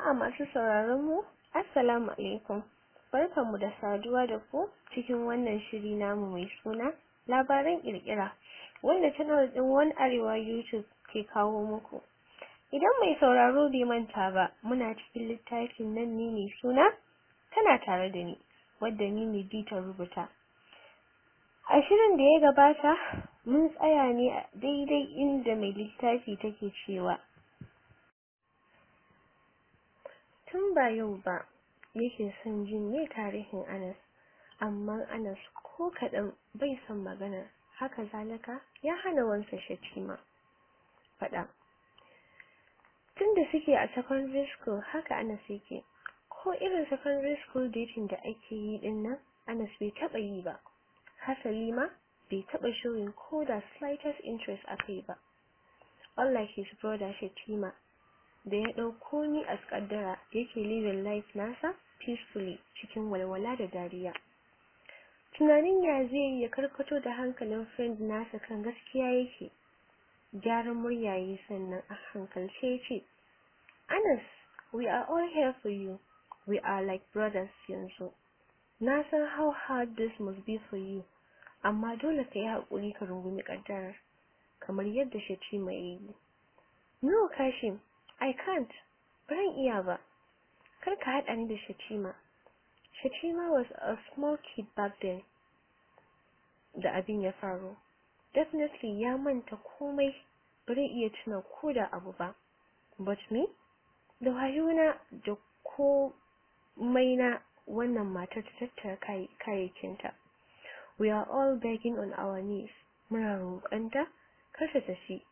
Jama'a masu sauraron mu, Assalamu alaikum. Barkanmu da saduwa da ku cikin wannan shiri namu mai suna labaran kirkira wanda channel din One Arewa YouTube ke kawo muku. Idan mai sauraro bai manta ba, muna cikin littafin nan ne mai suna Tana tare da ni, wadda ni ne ta rubuta. A shirin da ya gabata, mun tsaya ne a daidai inda mai littafi take cewa tun ba yau ba yake son jin me tarihin Anas amma Anas ko kaɗan bai son magana haka zalika ya hana wansa Shatima faɗa tunda suke a secondary school haka Anas yake ko irin secondary school dating da ake yi din nan Anas bai taɓa yi ba hasali ma bai taɓa showing ko da slightest interest a kai ba unlike his brother Shatima da ya ɗauko ni a kaddara yake living life nasa peacefully cikin walwala da dariya tunanin ya zai ya karkato da hankalin friend nasa kan gaskiya yake gyaran murya yi sannan a hankalce yace Anas we are all here for you we are like brothers yanzu na san how hard this must be for you amma dole ka yi haƙuri ka rungumi ƙaddarar kamar yadda Shatima ya yi no Kashim I can't. Baran iya ba. Kar ka haɗa ni da Shatima. Shatima was a small kid back then. Da abin ya faru. Definitely ya manta komai. Bari iya tuna ko da abu ba. But me? Da wayona da komai na wannan matar ta tattara kayayyakinta. We are all begging on our knees. Muna roƙonta kar ta tafi.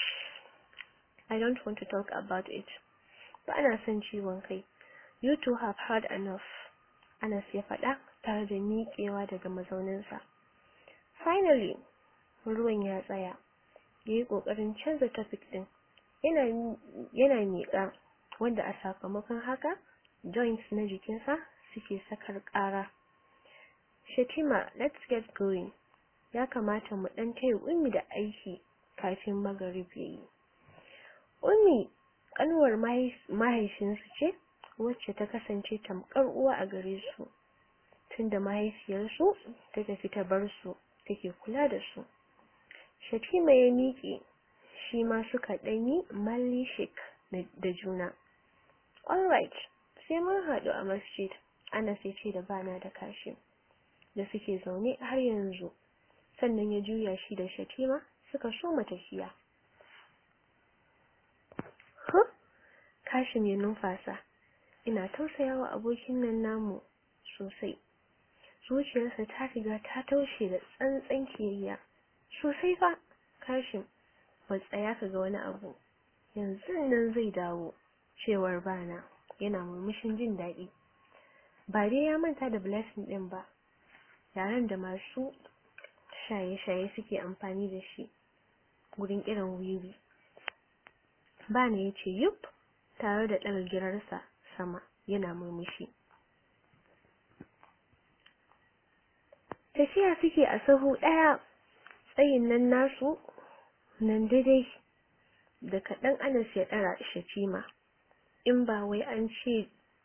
I don't want to talk about it. Ba ana son ciwon kai. You two have had enough. Anas ya faɗa tare da miƙewa daga mazauninsa. Finally, ruwan ya tsaya. Ya yi ƙoƙarin canza topic ɗin. Yana, yana miƙa wanda a sakamakon haka joints na jikinsa suke sakar ƙara. Shatima, let's get going. Ya kamata mu ɗan taya ummi da aiki kafin magarib ya yi. Ummi ƙanwar mahaifinsu ce wacce ta kasance tamkar uwa a gare su tunda mahaifiyarsu ta tafi ta bar su take kula da su. Shatima ya miƙe shi ma suka ɗanyi malli shik da juna. Alright, sai mun haɗu a masjid, Anas ya ce da bana da kashi da suke zaune har yanzu. Sannan ya juya shi da Shatima suka soma tafiya. Huh? Kashim ya numfasa. Ina tausayawa abokin nan namu sosai. Zuciyarsa ta riga ta taushe da tsantsan kiyayya. Sosai fa, Kashim, ba tsaya ka ga wani abu. Yanzu nan zai dawo, cewar bana, yana murmushin jin daɗi. Ba dai ya manta da blessing ɗin ba, yaren da masu shaye-shaye suke amfani da shi, gurin irin wiwi. Bana ya ce yup tare da ɗaga girarsa sama yana murmushi. Tafiya suke a sahu ɗaya tsayin nan nasu nan daidai da kaɗan Anas ya ɗara Shatima. In ba wai an ce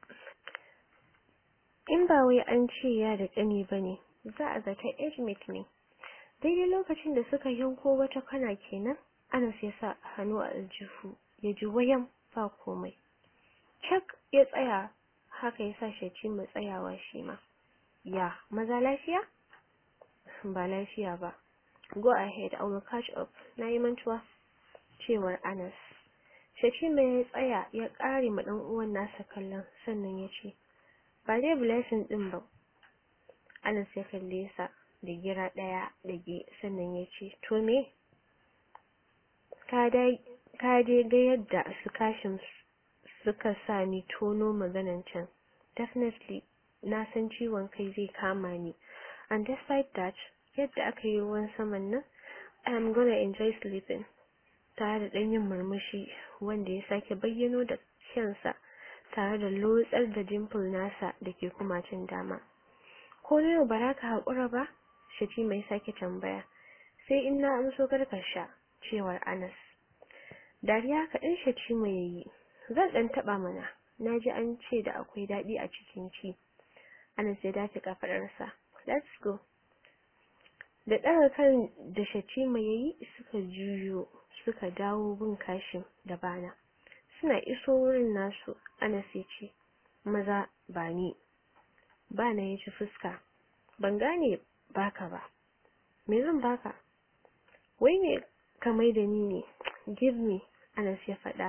in ba wai an ce ya da ƙani ba ne, za a zata age mate ne. Daidai lokacin da suka yanko wata kana kenan, Anas ya sa hannu a aljihu. ya ji wayan ba komai. Cak ya tsaya haka ya sa shi mai tsayawa shi ma. Ya, maza lafiya? Ba lafiya ba. Go ahead, I will catch up. Na yi mantuwa. Cewar Anas. Shatima ya tsaya ya ƙare ma ɗan uwan nasa kallon sannan ya ce, Ba dai blessing ɗin ba. Anas ya kalle sa da gira ɗaya ɗage sannan ya ce, To me? Ka dai ka dai ga yadda su kashin suka sa ni tono maganan can definitely na san ciwon kai zai kama ni and despite that yadda aka yi ruwan saman nan I am gonna enjoy sleeping tare da ɗan yin murmushi wanda ya sake bayyano da kyansa tare da lotsar da dimple nasa da ke kumacin dama ko na yau ba ka haƙura ba shati mai sake tambaya sai in na amso sha cewar Anas dariya kaɗan shaci mai yayi zan ɗan taɓa mana na ji an ce da akwai daɗi a cikin ci Anas ya dace kafaɗarsa let's go da ɗaga kan da Shatima ya yi suka juyo suka dawo bin kashin da bana suna iso wurin nasu Anas ya ce maza ba ni bana ya ci fuska ban gane baka ba me zan baka wai me ka mai da ni ne give me Anas ya faɗa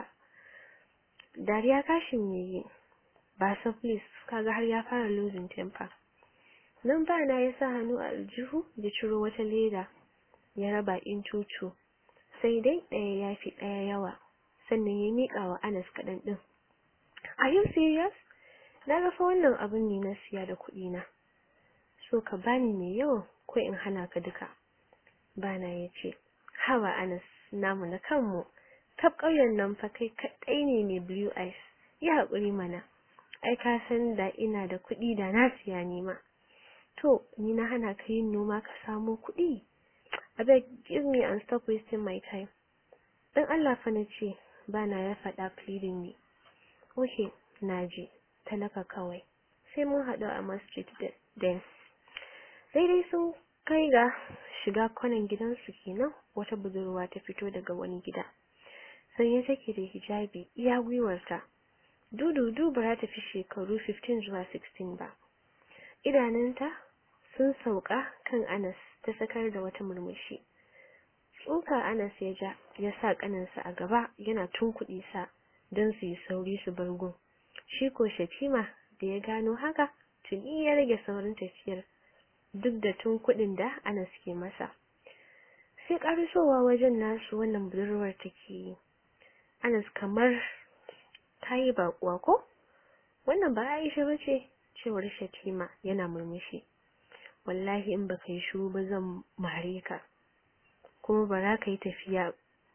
dariya kashin ya yi ba sa please kaga har ya fara losing temper nan ba na ya sa hannu a aljihu ya ciro wata leda ya raba in cucu sai dai ɗaya ya fi ɗaya yawa sannan ya miƙa wa Anas kaɗan ɗin are you serious na ga fa wannan abin ne na siya da kuɗi na so ka bani mai yawan ko in hana ka duka bana ya ce hawa Anas namu na kanmu kaf ƙauyen nan fa kai kaɗai ne mai blue eyes yi haƙuri mana ai ka san da ina da kuɗi da na siya nima to ni na hana ka yin noma ka samo kuɗi abeg give me and stop wasting my time dan Allah fa na ce bana ya faɗa pleading me okay naji talaka kawai sai mun haɗu a masjid then daidai sun kai ga shiga kwanan gidansu kenan wata budurwa ta fito daga wani gida sanye take da hijabi iya gwiwarta dududu ba ta fi shekaru 15 zuwa 16 ba idanunta sun sauka kan Anas ta sakar da wata murmushi tsuka Anas ya ja ya sa kaninsa a gaba yana tunkuɗi sa don su yi sauri su bar gun shi ko Shatima da ya gano haka tuni ya rage saurin tafiyar duk da tun kuɗin da Anas ke masa sai ƙarisowa wajen nasu wannan budurwar take yi Anas kamar ta yi baƙuwa ko wannan ba Aisha bace cewar Shatima yana murmushi wallahi in baka yi shiru ba zan mare ka kuma ba za ka yi tafiya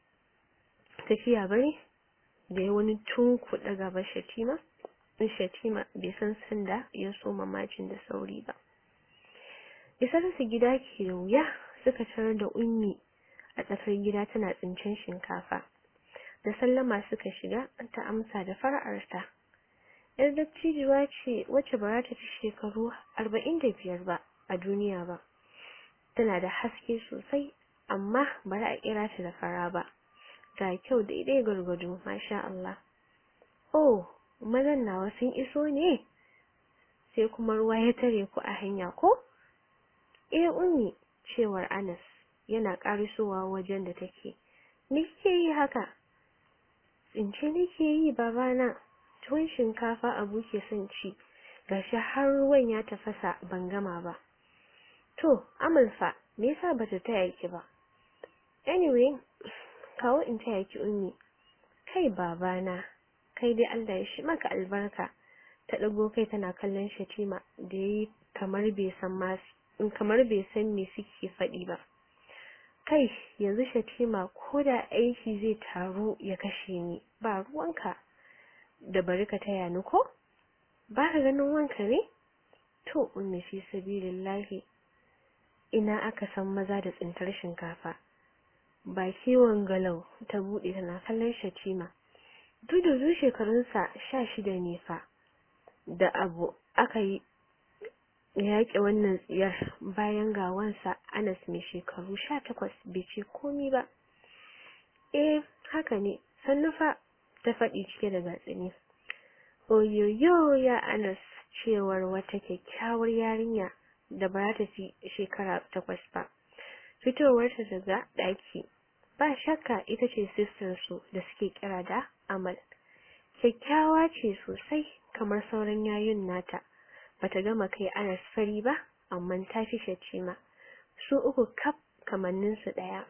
tafiya bane da ya wani tunkuɗa gaba Shatima in Shatima bai san sanda ya so mamacin da sauri ba isar su gida ke da wuya suka tarar da ummi a tsakar gida tana tsincen shinkafa da sallama suka shiga ta amsa da fara'arta yar dattijuwa ce wacce ba za ta fi shekaru arba'in da biyar ba a duniya ba tana da haske sosai amma ba za a kira ta da fara ba ga kyau daidai gwargwado masha Allah oh mazan nawa sun iso ne sai kuma ruwa ya tare ku a hanya ko eh ummi cewar Anas yana karisowa wajen da take me kike yi haka tsince nake yi babana tuwon shinkafa abu ke son ci gashi har ruwan ya tafasa ban gama ba to amalfa me yasa bata taya ki ba anyway kawo in taya ki ummi kai babana kai dai Allah ya shi maka albarka ta dago kai tana kallon Shatima da yayi kamar bai san ma kamar bai san me suke faɗi ba kai yanzu Shatima ko da aiki zai taru ya kashe ni ba ruwanka da bari ka taya ni ko ba ka ganin wanka ne to ummi fi sabilillahi ina aka san maza da tsintar shinkafa ba kiwon galau ta bude tana kallon Shatima dududu shekarunsa sha shida ne fa da abu aka yi yaƙi wannan tsiyar bayan gawansa Anas mai shekaru sha takwas bai ce komi ba eh haka ne sannu fa ta faɗi cike da gatsini oyoyo ya Anas cewar wata kyakkyawar yarinya da ba ta fi shekara takwas ba fitowarta daga ɗaki ba shakka ita ce sister su da suke kira da Amal kyakkyawa ce sosai kamar sauran yayun nata bata gama kai Anas fari ba amma ta fi Shatima su uku kaf kamannin su daya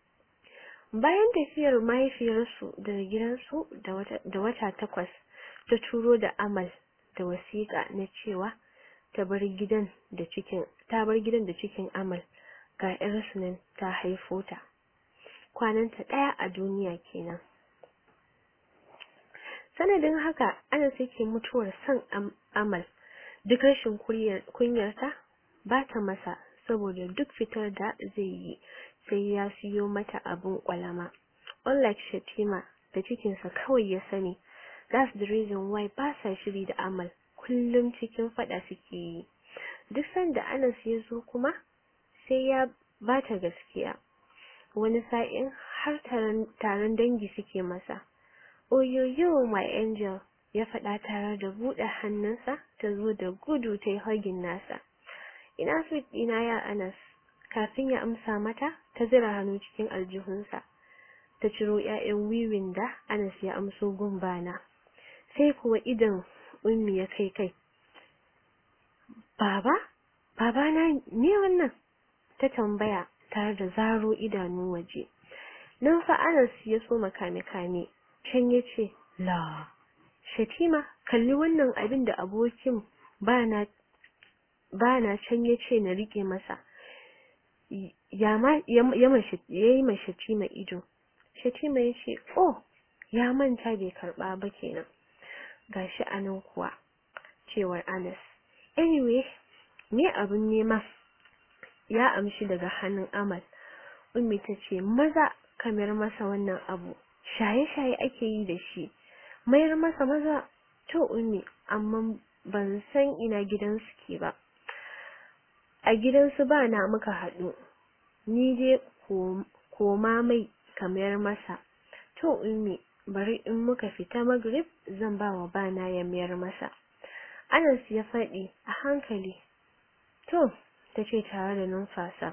bayan tafiyar mahaifiyarsu daga gidansu da wata takwas ta turo da Amal da wasiƙa na cewa ta bar gidan da cikin ta bar gidan da cikin Amal ga ƴarsu nan ta haifo ta kwananta ɗaya a duniya kenan sanadin haka ana sake mutuwar son Amal duk rashin kunyarta ba ta masa saboda duk fitar da zai yi sai ya siyo mata abin kwalama unlike Shatima da cikinsa kawai ya sani that's the reason why ba sa shiri da Amal kullum cikin fada suke yi duk sanda Anas ya zo kuma sai ya bata gaskiya wani sa'in har taron dangi suke masa oyoyo my angel ya faɗa tare da buɗe hannunsa ta zo da gudu ta yi hagin nasa ina sweet ɗina ya Anas kafin ya amsa mata ta zira hannu cikin aljihunsa ta ciro ƴaƴan wiwin da Anas ya amso gumbana sai kuwa idan ummi ya kai kai baba baba na me wannan ta tambaya tare da zaro idanu waje nan fa Anas ya so makame kame can yace la Shatima kalli wannan abin da abokin bana bana can yace na rike masa ya ma ya mashi yayi mashi Shatima ido Shatima yace oh ya manta bai karba ba kenan gashi anan kuwa cewar Anas anyway me abun nema ya amshi daga hannun Amal Ummi tace maza kamar masa wannan abu shaye-shaye ake yi da shi mayar masa maza to Ummi amma ban san ina gidansu ke ba a gidansu ba na muka haɗu ni dai koma mai kamar masa to Ummi bari in muka fita magrib zan ba wa bana ya mayar masa Anas ya faɗi a hankali to tace tare da numfasa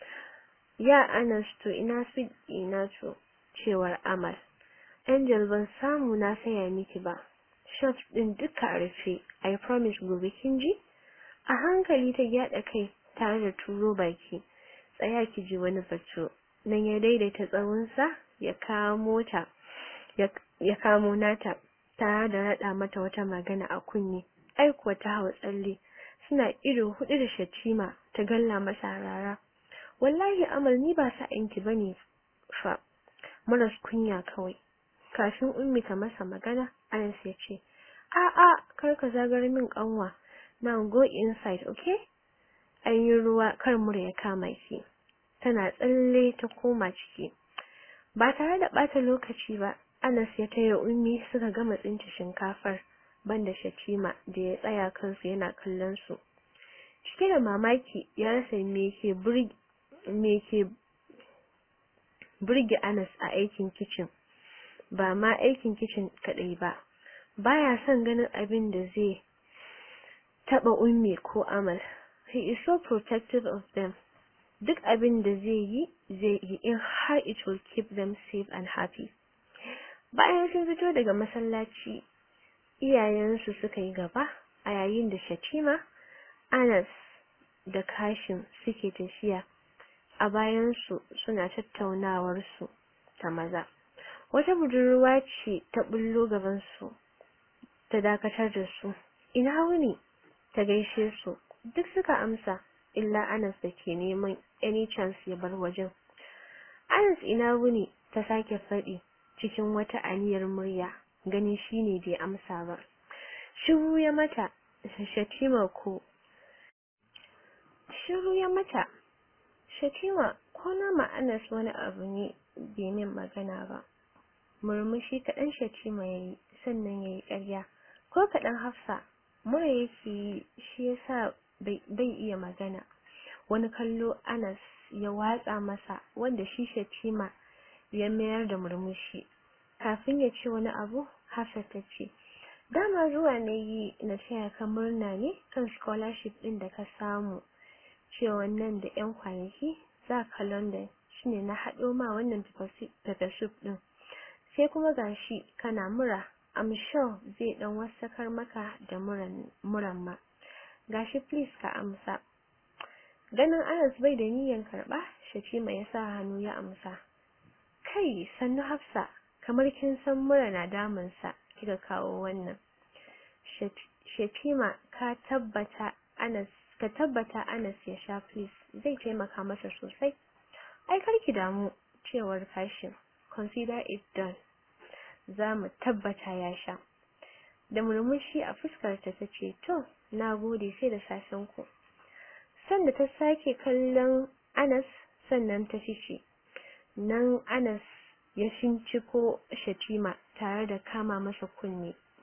ya Anas to ina sweet ina to cewar Amal Angel ban samu na saya miki ba shop din duka a rufe I promise gobe kin ji a hankali ta gyada kai tare da turo baki tsaya ki ji wani batu nan ya daidaita tsawonsa ya kamo ta ya kamo nata tare da rada mata wata magana a kunne ai kuwa ta hawa tsalle suna ido hudu da shatima ta galla masa rara wallahi amal ni ba sa'inki bane fa maras kunya kawai kafin ummi ta masa magana Anas ya ce a a kar ka zagar min kanwa now go inside okay an yi ruwa kar mura ya kama ki tana tsalle ta koma ciki ba tare da bata lokaci ba Anas ya taya ummi suka gama tsinci shinkafar banda Shatima da ya tsaya kansu yana kallon su cike da mamaki ya rasa me ke burge me ke burge Anas a aikin kitchen ba ma aikin kitchen kadai ba baya son ganin abin da zai taba ummi ko Amal he is so protective of them duk abin da zai yi zai yi in har it will keep them safe and happy bayan sun fito daga masallaci iyayensu suka yi gaba a yayin da Shatima Anas da Kashim suke tafiya a bayansu suna tattaunawar su ta maza wata budurwa ce ta bullo gaban su ta dakatar da su ina wuni ta gaishe su duk suka amsa illa Anas da ke neman any chance ya bar wajen Anas ina wuni ta sake faɗi cikin wata aniyar murya gani shine bai amsa ba shiru ya mata shatima ko shiru ya mata shatima ko na ma'anas wani abu ne bai min magana ba murmushi kaɗan shatima ya yi sannan ya yi ƙarya ko kaɗan hafsa mura yake yi shi yasa bai iya magana wani kallo anas ya watsa masa wanda shi shatima ya mayar da murmushi kafin ya ce wani abu hafsa ta ce dama zuwa na yi na taya ka murna ne kan scholarship ɗin da ka samu cewa nan da 'yan kwanaki za ka London shine na haɗo ma wannan pepper soup ɗin sai kuma gashi kana mura I'm sure zai ɗan wasakar maka da muran muran ma gashi please ka amsa ganin Anas bai da niyyar karɓa Shatima ya sa hannu ya amsa kai sannu Hafsa kamar kin san mura na damunsa kika kawo wannan Shatima ka tabbata Anas ka tabbata Anas ya sha please zai taimaka masa sosai ai karki damu cewar kashin consider it done za mu tabbata ya sha da murmushi a fuskarta ta ce to na gode sai da safen ku sanda ta sake kallon Anas sannan ta fice nan Anas ya shinciko Shatima tare da kama masa kunne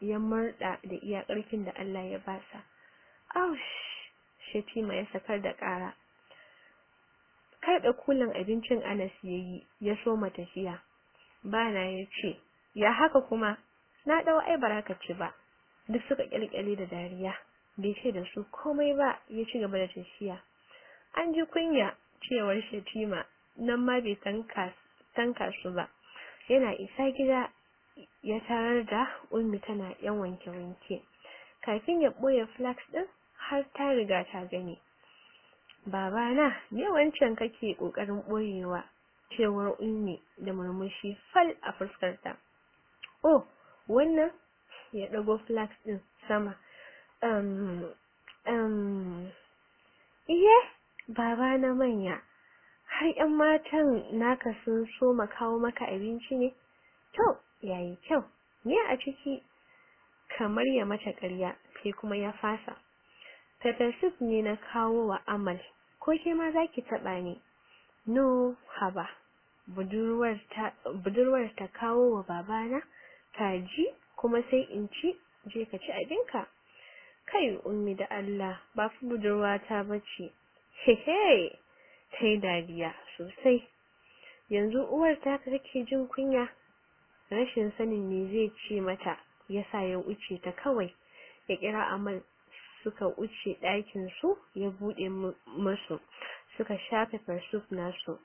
ya murda da iya ƙarfin da Allah ya basa aush shatima ya sakar da ƙara karɓe kulan abincin Anas yayi ya soma tafiya bana ya ce ya haka kuma na ɗau ai baraka ci ba duk suka kyalkyale da dariya bai ce da su komai ba ya ci gaba da tafiya an ji kunya cewar shatima nan ma bai tanka su ba yana isa gida ya tarar da ummi tana yan wanke-wanke kafin ya ɓoye flax ɗin har ta riga ta gani babana me wancan kake ƙoƙarin ɓoyewa cewar ummi da murmushi fal a fuskarta oh wannan ya ɗago flax ɗin sama um, um, iye baba na manya har yan matan naka sun so ma kawo maka abinci ne to yayi kyau me a ciki kamar ya mata ƙarya sai kuma ya fasa pepper soup ne na kawo wa amal ko ke ma zaki taɓa ni no haba budurwar ta budurwar ta kawo wa babana kaji kuma sai in ci je ka ci abinka kai ummi da Allah ba fi budurwata bace hehe sai dariya sosai yanzu uwar ta take jin kunya rashin sanin me zai ce mata yasa ya wuce ta kawai ya kira amal suka wuce ɗakin su ya bude musu suka shafe farsuf nasu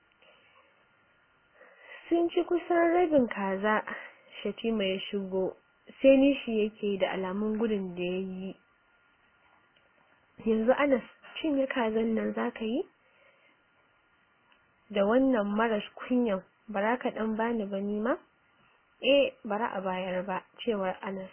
sun ci kusan rabin kaza shatima ya shigo sai nishi yake da alamun gudun da ya yi yanzu anas cinye kazan nan zaka yi da wannan maras kunyan bara ka dan bani ba ni ma eh bara a bayar ba cewar anas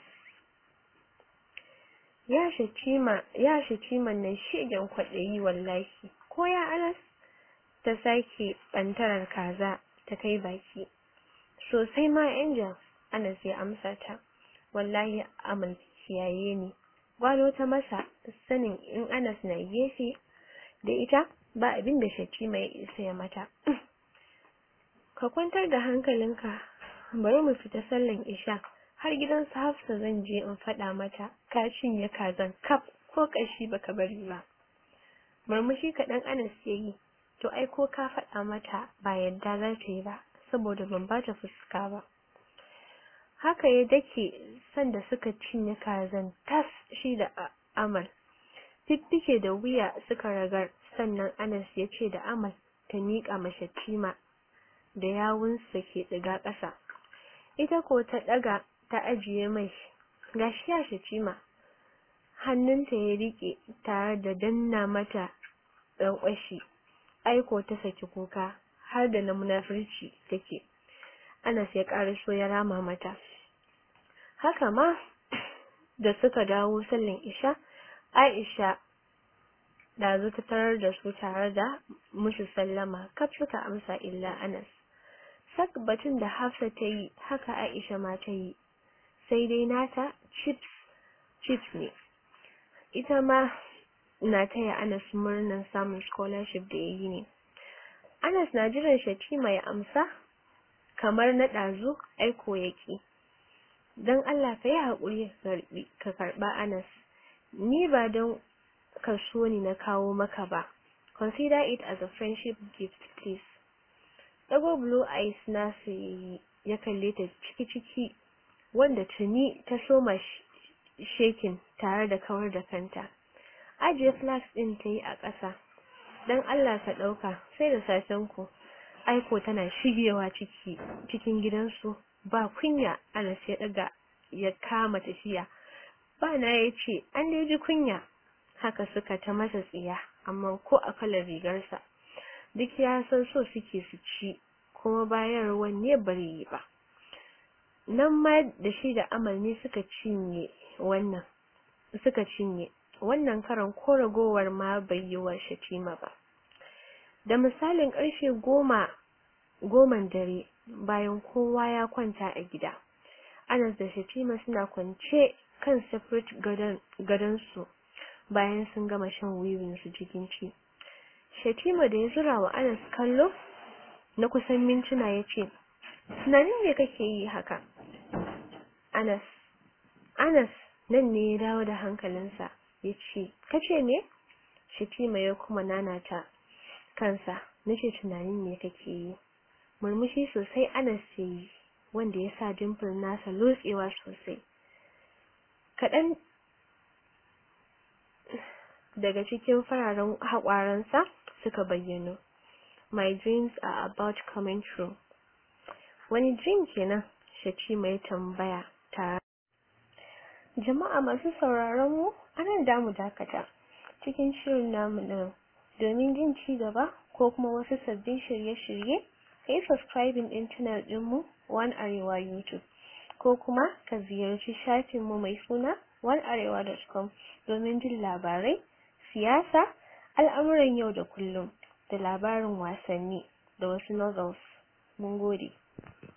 ya shatima ya shatiman nan shegen kwaɗayi wallahi ko ya anas ta sake ɓantarar kaza ta kai baki sosai ma angel anas ya amsa ta wallahi amal kiyaye ni gwalo ta masa sanin in anas na gefe da ita ba abin da shatima ya isa ya mata ka kwantar da hankalinka bari mu fita sallan isha har gidan su hafsa zan je in faɗa mata ka cinye kazan kaf ko ƙashi baka bari ba murmushi kaɗan anas ya yi to ai ko ka faɗa mata ba yadda za ta yi ba saboda ban ba ta fuska ba haka ya dake sanda suka cinye kazan tas shi da amal fiffike da wuya suka ragar sannan anas ya ce da amal ta miƙa mashi cima da yawunsa ke ɗiga ƙasa ita ko ta ɗaga ta ajiye mai gashi ya shi cima hannunta ya riƙe tare da danna mata ɗanƙwashi aiko ta saki kuka har da na munafurci take Anas ya so ya rama mata haka ma da suka dawo sallin isha Aisha da ta tarar da su tare da musu sallama kaf suka amsa illa Anas sak batun da Hafsa ta yi haka Aisha ma ta yi sai dai nata chips chips ne ita ma na taya Anas murnan samun scholarship da yayi ne Anas na jiran Shatima ya amsa kamar na ɗazu aiko yake don Allah ka yi haƙuri ka karɓa Anas ni ba don ka so ni na kawo maka ba consider it as a friendship gift please ɗago blue eyes nasu yayi ya kalle ta ciki-ciki wanda tuni ta soma shekin tare da kawar da kanta ajiye flask ɗin ta yi a ƙasa don Allah ka ɗauka sai da safen ku aiko tana shigewa ciki cikin gidansu ba kunya Anas ya daga ya kama tafiya ba na ya ce an dai ji kunya haka suka ta masa tsiya amma ko a kalar rigarsa duk ya san so suke su ci kuma bayarwan ne bari yi ba nan ma da shi da amal ne suka cinye wannan suka cinye wannan karan ko ragowar ma bai yi wa shatima ba da misalin karfe goma goman dare bayan kowa ya kwanta a gida anas da shatima suna kwance kan separate gadon su bayan sun gama shan wiwin su cikin ci shatima da ya zura wa anas kallo na kusan mintuna ya ce tunanin me kake yi haka anas Anas nan ne ya dawo da hankalinsa ya ce kace me Shatima ya kuma nanata kansa nace tunanin me kake yi murmushi sosai Anas ya yi wanda ya sa dimple nasa lotsewa sosai kaɗan daga cikin fararen haƙwaransa suka bayyano my dreams are about coming true wani dream kenan Shatima ya tambaya tare jama'a masu sauraron mu anan damu dakata cikin shirin namu na domin jin ci gaba ko kuma wasu sabbin shirye-shirye kai subscribing din channel ɗinmu One Arewa YouTube ko kuma ka ziyarci shafinmu mai suna onearewa.com domin jin labarai siyasa al'amuran yau da kullum da labarin wasanni da wasu novels mun gode